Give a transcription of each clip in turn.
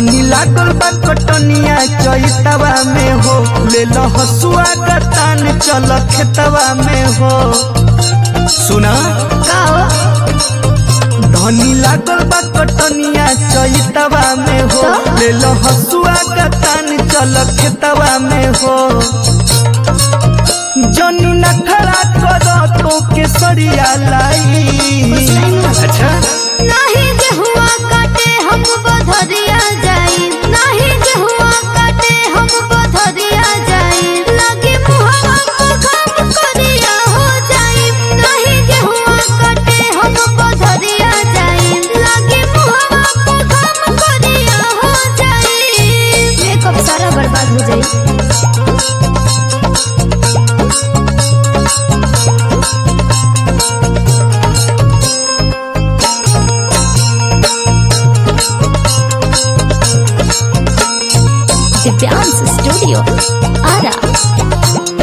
धनी लागल बा कटनिया चैतवा में हो ले लो हसुआ का तान चल खेतवा में हो सुना का हो धनी लागल बा कटनिया चैतवा में हो तो? ले लो हसुआ का तान चल खेतवा में हो जनी नखरा करो तो केसरिया लाई अच्छा नाही गेहुआ काटे हम बधरिया जाई नाही गेहुआ काटे हम बधरिया जाई लगे मुहवा पर घाम करिया हो जाई नाही गेहुआ काटे हम बधरिया जाई लगे मुहवा पर घाम करिया हो जाई मेकअप सारा बर्बाद हो जाई दिव्यांश स्टूडियो आरा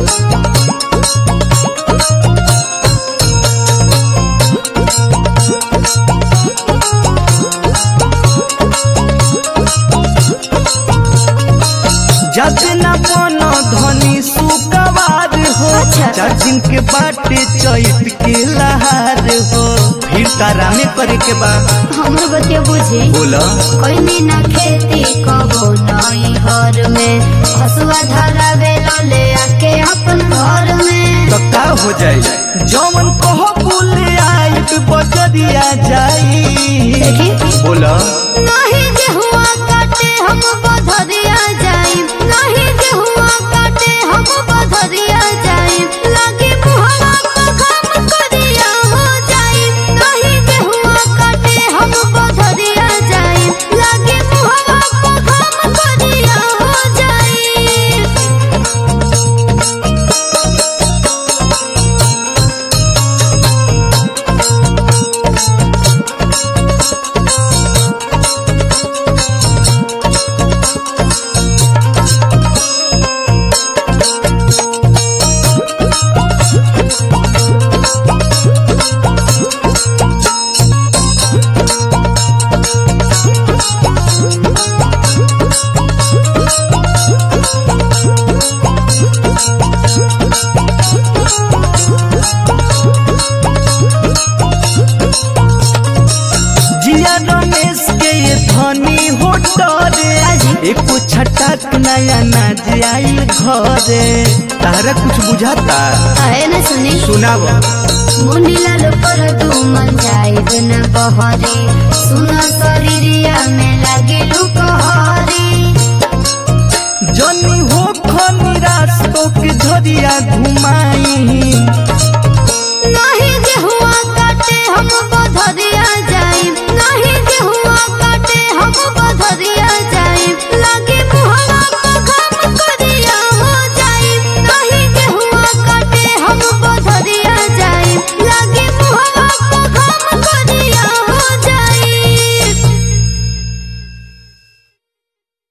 जाते न बनो धनी सुकवार हो अच्छा। चाचिन के बाटे चैत के लहार हो फिर तारा में करे के बा हमर बतिया बुझी बोला कोई ना खेती कबो नई घर में हसुआ धारा बेलो ले आके अपन घर में तो का हो जाए जौन कहो बोले आई बजरिया जाई देखी बोला नहीं गेहुआ काटे हम बधरिया जाई नहीं गेहुआ काटे हम बधरिया जाई लागे मुहवा पर घाम करिया हो जाई नहीं गेहुआ काटे हम बधरिया जाई लागे मुहवा पर घाम करिया हो जाई जिया रमेश के ये धनी हो डरे एको छटाक नया ना आई घरे तारा कुछ बुझाता आए न सुनी सुनाव मुनीलाल पर तू मन जाए न बहरे सुना शरीरिया में